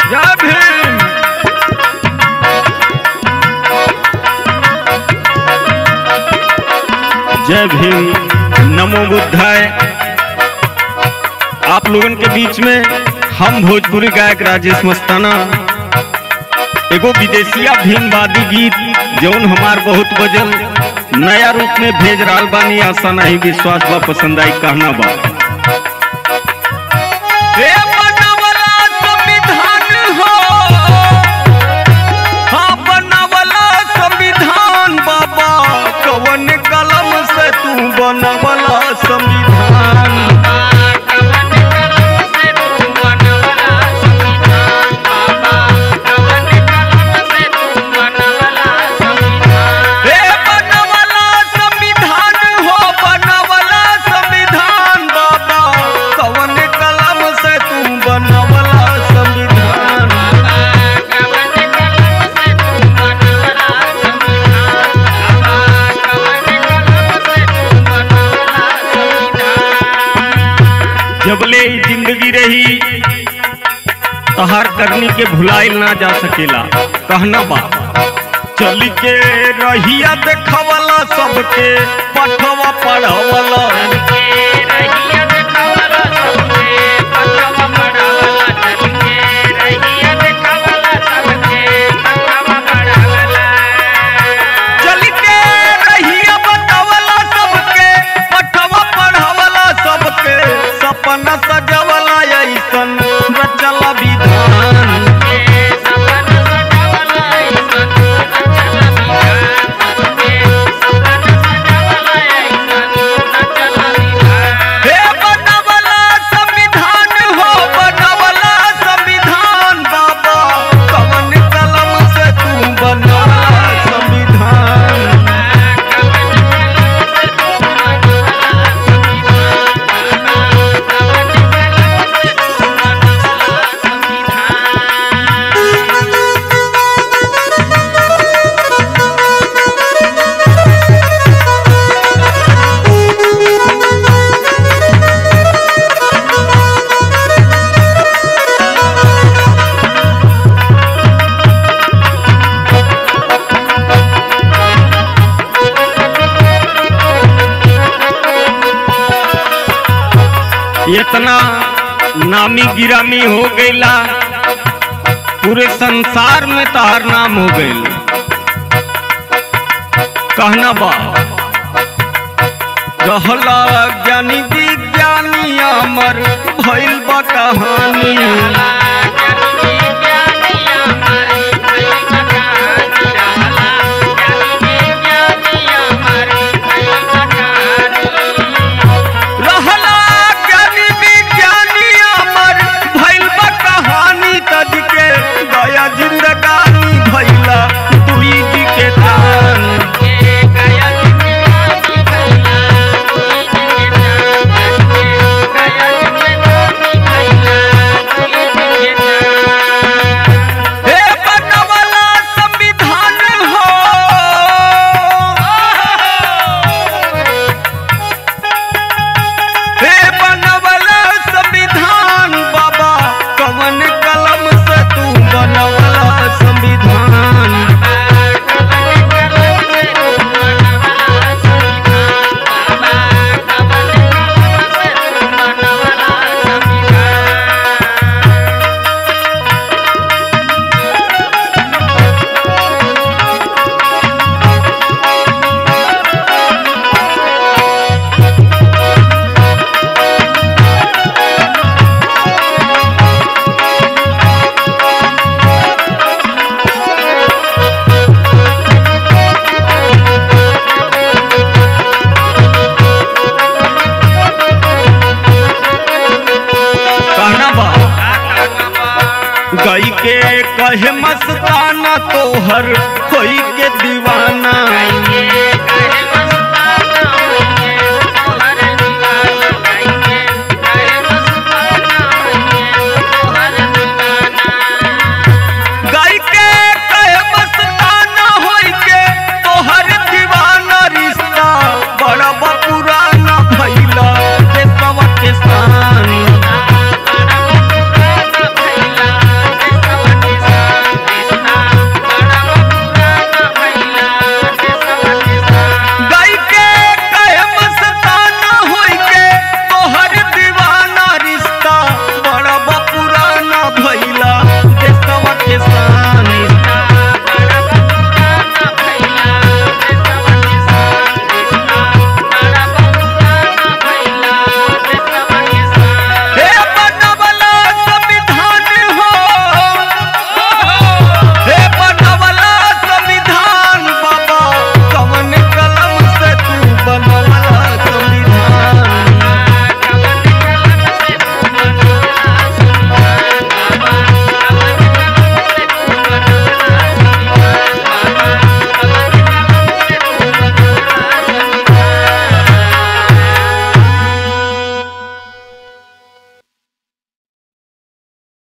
जय भीम जय भीम नमो बुद्धाय आप लोगन के बीच में हम भोजपुरी गायक राजेश मस्ताना एगो विदेशिया भीमवादी गीत जौन हमार बहुत बजल नया रूप में भेज रहल बानी आशा नहीं विश्वास बा पसंद आई कहना बा हे बनवला संविधान हो हाँ बनवला संविधान बाबा कवन कलम से तू बनवला संविधान हे बनवला संविधान हो बनवला संविधान बाबा कवन कलम से तू बनवला संविधान जबले ई जिंदगी रही तहार करनी के भुलाइल ना जा सकेला कहना बा चली के रहिया देखवला सबके पठवा पढ़वला चली के रहिया बतावला सबके पठवा पढ़वला सबके सपना सजवला ऐसन रचला विधान हे बनवला संविधान हो बनवला संविधान बाबा कवन कलम से तू बनवला संविधान इतना नामी गिरामी हो गईला पूरे संसार में तहार नाम हो गईल कहना बा रहला ज्ञानी विज्ञानी अमर भइल बा कहानी रहला ज्ञानी विज्ञानी अमर भइल बा कहानी तज के गया जिंदगानी भइला दुई जी के दान हे बनवला संविधान हो हे बनवला संविधान बाबा कवन कलम से तू बनवला संविधान कहना बा गई के कहे मस्ताना तोहर कोई के दीवाना